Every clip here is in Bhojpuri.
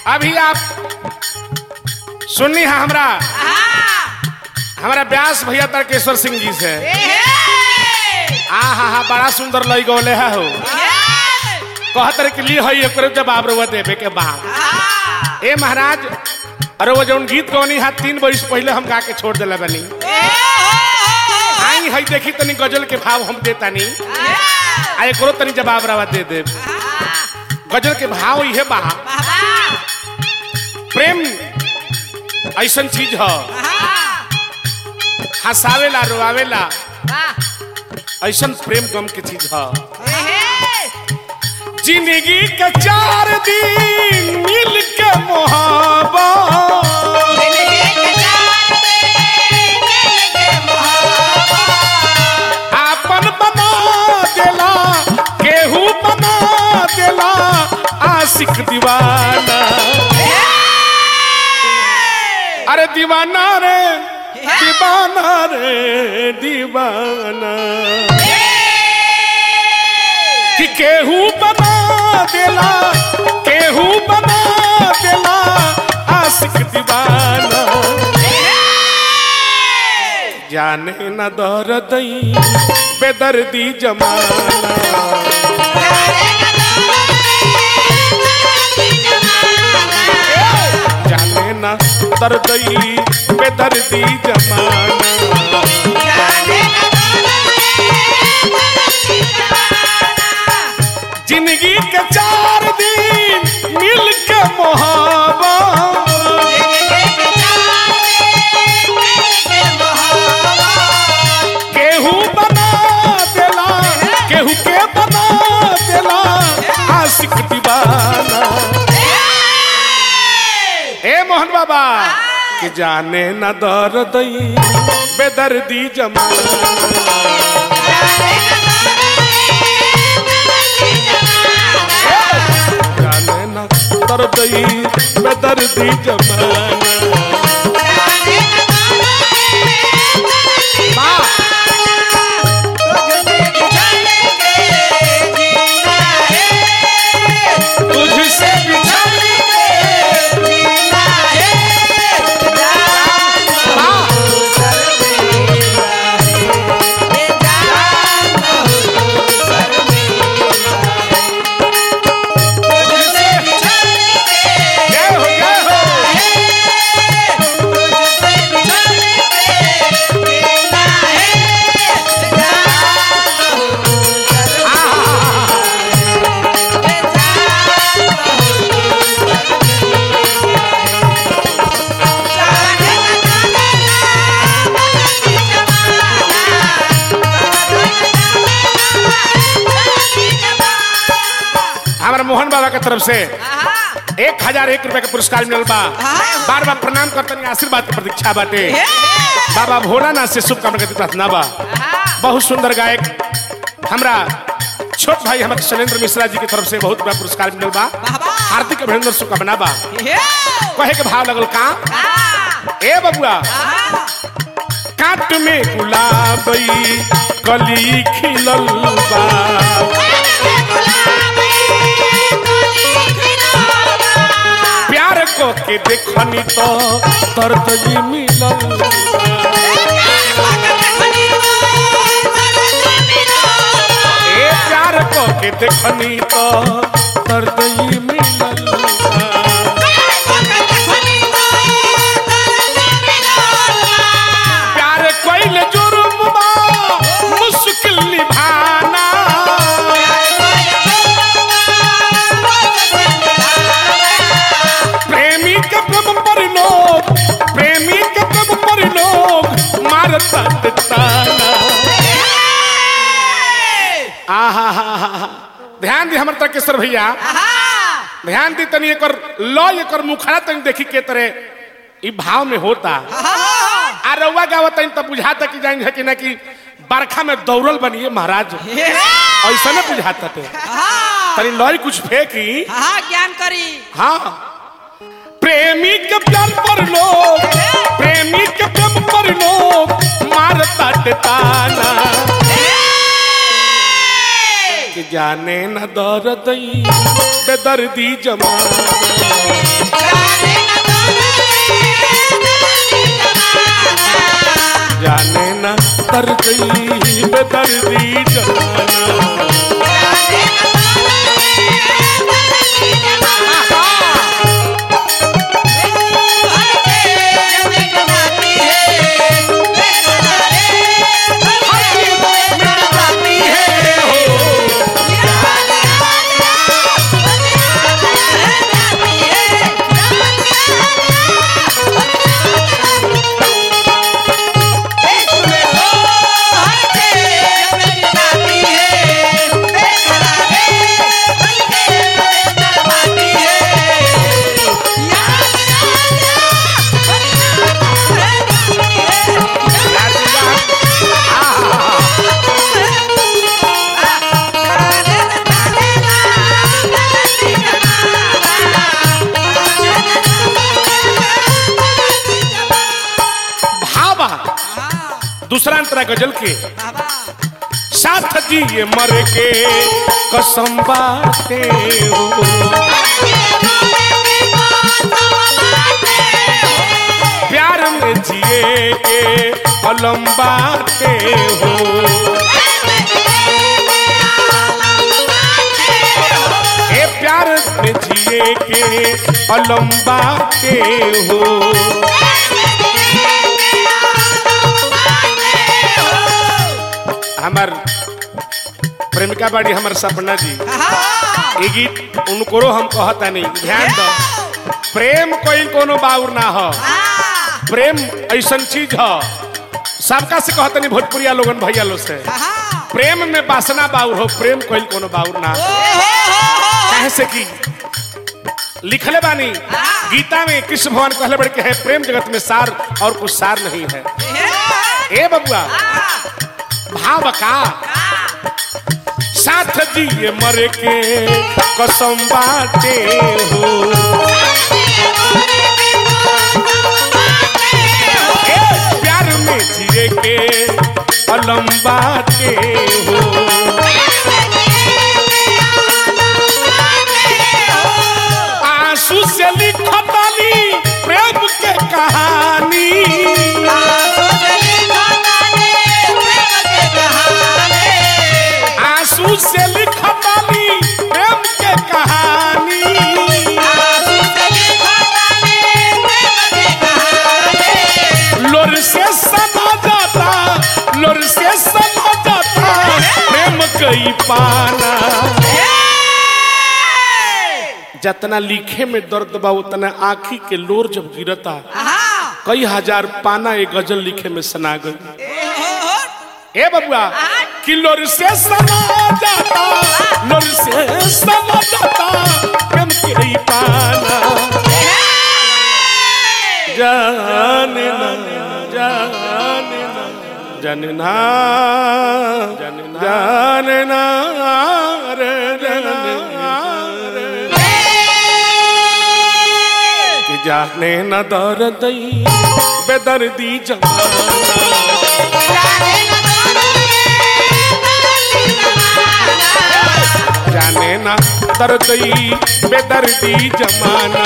अभी आप सुननी है हमरा हमारा व्यास भैया तर्केश्वर सिंह जी से आ हा हा बड़ा सुंदर लई गौले है हो कहत रहे कि ली हई एकर जवाब रुआ देवे के बाद ए महाराज अरे वो जौन गीत गौनी है तीन वर्ष पहले हम गा के छोड़ दिला बनी आई हई देखी तनी गजल के भाव हम देतानी आ एकरो तनी जवाब रवा दे दे गजल के भाव इहे बा प्रेम ऐसन चीज ह हंसावेला रोआवेला ऐसन प्रेम गम के चीज ह जिंदगी के चार दिन मिल के मोहब्बत आपन बना देला केहू बना देला आशिक दीवाना अरे दीवाना रे दीवाना रे दीवाना कि केहू बना देला केहू बना देला आशिक दीवाना जाने न दर्दई बेदर्दी जमाना जाने न दर्दई बेदर्दी जमाना जिंदगी के चार दिन मिल के मोहब्बत केहू बना देला केहू के बना देला आशिक दीवाना ए मोहन बाबा कि जाने न दर्दई बेदर्दी जमाना जाने न दर्दई बेदर्दी जमाना तुझसे बिछड़ जय हो जय हो हमारे मोहन बाबा के तरफ से एक हजार एक रुपए का पुरस्कार मिलल बा बार बार प्रणाम करतनी आशीर्वाद के प्रतीक्षा बाटे बाबा भोलानाथ से शुभकामना के प्रार्थना बा बहुत सुंदर गायक हमरा छोट भाई हमारे शैलेंद्र मिश्रा जी की तरफ से बहुत बड़ा पुरस्कार मिलल बा हार्दिक अभिनंदन शुभकामना बा कहे के भाव लगल का ए बबुआ काट में गुलाबई कली खिलल बा प्यार को के देखनी तो दर्द ही मिलल ए प्यार को के देखनी तो दर्द ही मिलल प्यार कोइल जुर्म बा मुश्किल निभाना प्रेमी के प्रेम पर लोग प्रेमी के प्रेम पर लोग मारता ताना आहा हा हा हा ध्यान दी हमर तकेश्वर भैया ध्यान दी तनी एकर लॉ एकर मुखड़ा तनी देखी के तरह ई भाव में होता आ रउआ गावत तनी तब बुझाता कि जान है कि ना कि बरखा में दौड़ल बनिए महाराज ऐसा ना बुझाता थे तनी लॉय कुछ फेंकी ज्ञान करी हाँ प्रेमी के प्यार पर लोग प्रेमी के प्रेम पर लोग मारता ताना कि जाने न दर्दई बेदर्दी जमाना जाने न दर्दई बेदर्दी जमाना भावा दूसरा अंतरा गजल के साथ दिए मर के कसम बाते हो प्यार में जिए के अलम बाते हो ए प्यार में जिए के अलम बाते हो हमार प्रेमिका बाड़ी हमार सपना जी ये गीत उनको हम कहता नहीं ध्यान दो प्रेम कोई कोनो बाउर ना हो प्रेम ऐसा चीज हो सबका से कहता नहीं भोजपुरिया लोगन भैया लोग से प्रेम में वासना बाउर हो प्रेम कोई कोनो बाउर ना हो कहे से कि लिखले बानी गीता में कृष्ण भगवान कहले बड़े के है प्रेम जगत में सार और कुछ सार नहीं है ए बबुआ भाव का साथ दिए मरे के कसम बाटे हो ए, प्यार में जिए के अलम बाटे हो आंसू से लिखतानी प्रेम के कहानी आंसू से लिखतानी प्रेम के कहानी लोर से समा जाता लोर से समा जाता प्रेम कई पाना जितना लिखे में दर्द बा उतना आँखी के लोर जब गिरता कई हजार पाना एक गजल लिखे में सना गई ए बबुआ कि लोर से समा जाता लोर से समा जाता प्रेम के ही पाना जाने ना जाने ना जाने ना जाने ना जाने ना रे जाने ना रे कि जाने न दर्दई बेदर्दी जमाना जाने न दर्दई बेदर्दी जमाना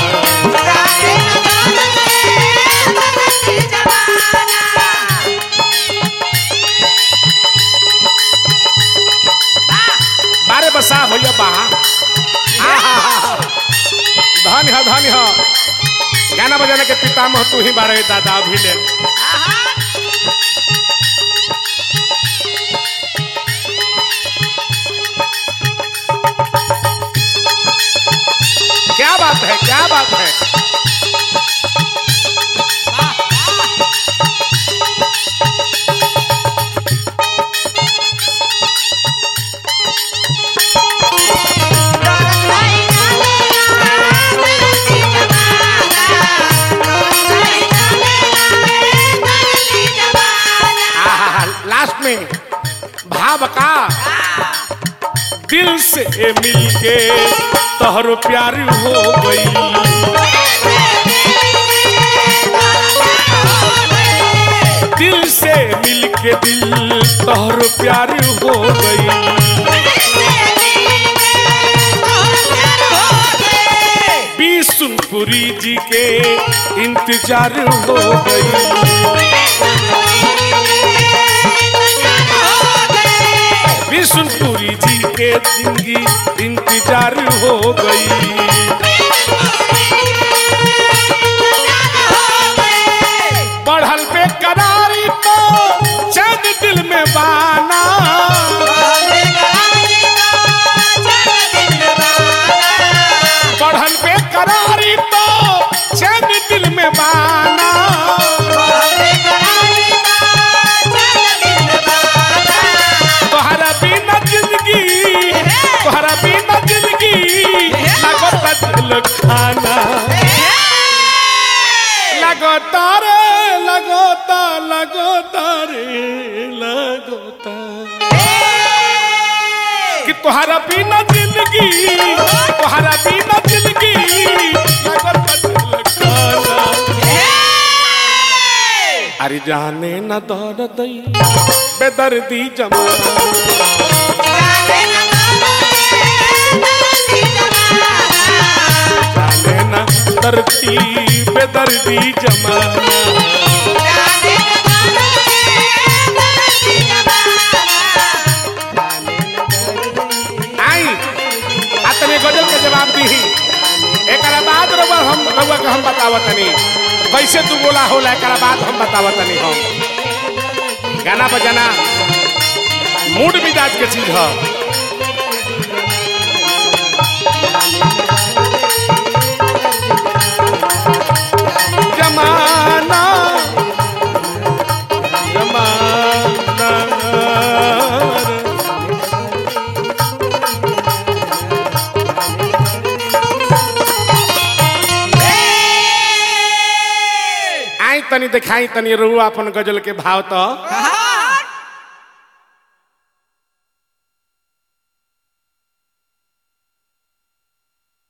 बारे बसा भैया बा धन है धन है गाना बजाने के पितामह तू ही बारे दादा भी ले क्या बात है क्या बात है आहा, लास्ट में भाव का दिल से मिलके तोहरो प्यार हो गई दिल से मिलके दिल तोहरो प्यार हो गई बिशुनपुरी जी के इंतजार हो गई बिशुनपुरी जी के जिंदगी इंतजार हो गई बढ़ल बेकरारी तो चंद दिल में बाना बढ़ल बेकरारी तो चंद दिल में बाना तोहरा बिना जिंदगी तोहरा बिना जिंदगी लगता दिल खाना लगता रे लगता लगता रे लगता कि तोहरा बिना जिंदगी तोहरा बिना जिंदगी लगता दिल खाना अरे जाने न दौड़त बेदर्दी जमा जाने न दर्दी बेदर्दी जमा आई अतने गजल के जवाब दी एकरा बाद रउआ हम रउआ के हम बतावतनी कैसे तू बोला होला एकरा बाद हम बतावतनी हम गाना बजाना मूड मिजाज के चीज है जमाना जमाना आई तनी दिखाई तनी रुआ अपन गजल के भाव तो